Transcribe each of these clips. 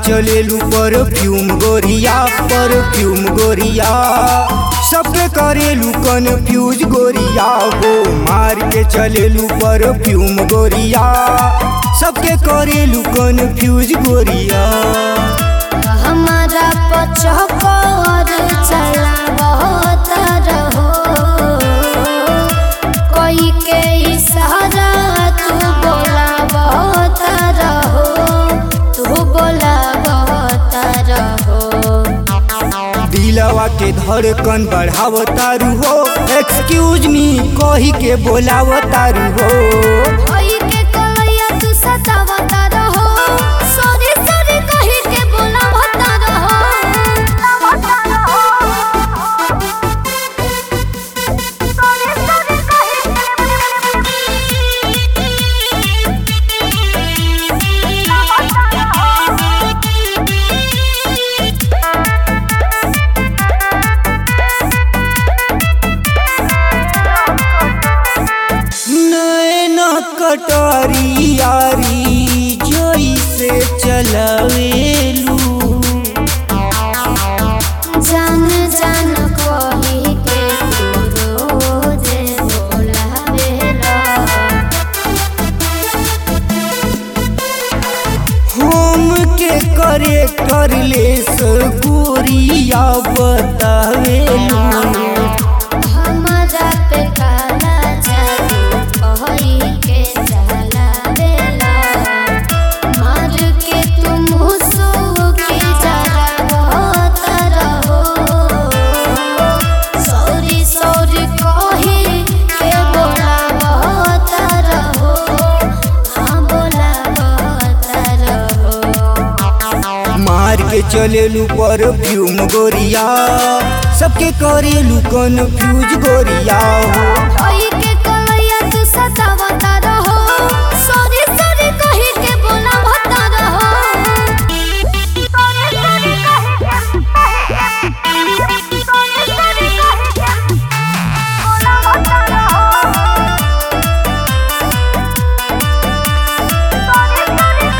चलेलू परफ्यूम गोरिया परफ्यूम गोरिया सबके करेलू कन्फ्यूज गोरिया हो मार के चलेलू परफ्यूम गोरिया सबके करेलू कन्फ्यूज गोरिया हमारा पचकर चला बहुत रहो कोई के इशारा तू बोला बहुत रहो तू बोला बहुत रहो दिलवा के धड़कन बढ़ावतारू हो एक्सक्यूज मी कही के बोलावतारू हो कोई के कलैया तू सतावता रहो सॉरी सॉरी कही के बोलावता नैन कटोरी यारी जोई से चलवेलू जान जान कही के तू रोज बोलावेला हम के करे कर ले गोरिया बतावेलू हमारा पे काला जादू कही के चलावेला मार के तुम मुसो के जरा बहुत रहो सॉरी सॉरी कही के बोला बहुत रहो हाँ बोला बहुत रहो मार के चलेलू परफ्यूम गोरिया सबके करेलू कन्फ्यूज गोरिया हो कोई के कलैया तू सतावता रहो सॉरी सॉरी कही के बोलावता रहो सॉरी सॉरी कही के सॉरी सॉरी कही के बोलावता रहो सॉरी सॉरी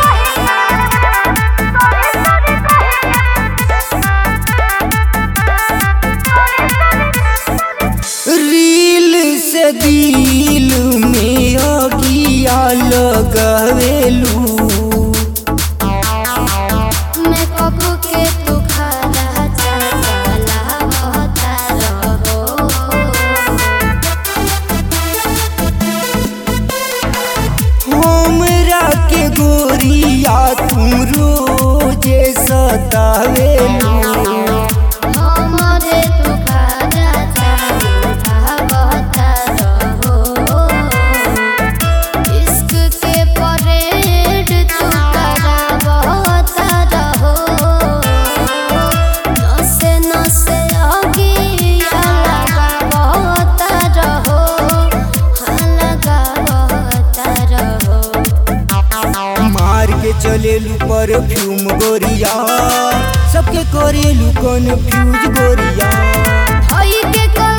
रील से दिल में अगिया लगवेलू मैं कब के तू खाला चला होता रहो हमरा के गोरिया तू रोजे सतावेलू हमारे तू खाला चला होता रहो इश्क के परेड तू करा होता रहो नसे नसे अगिया लगा होता रहो हाँ लगा होता रहो मार के चलेलू परफ्यूम गोरिया सबके करेलू कन्फ्यूज गोरिया हई के कल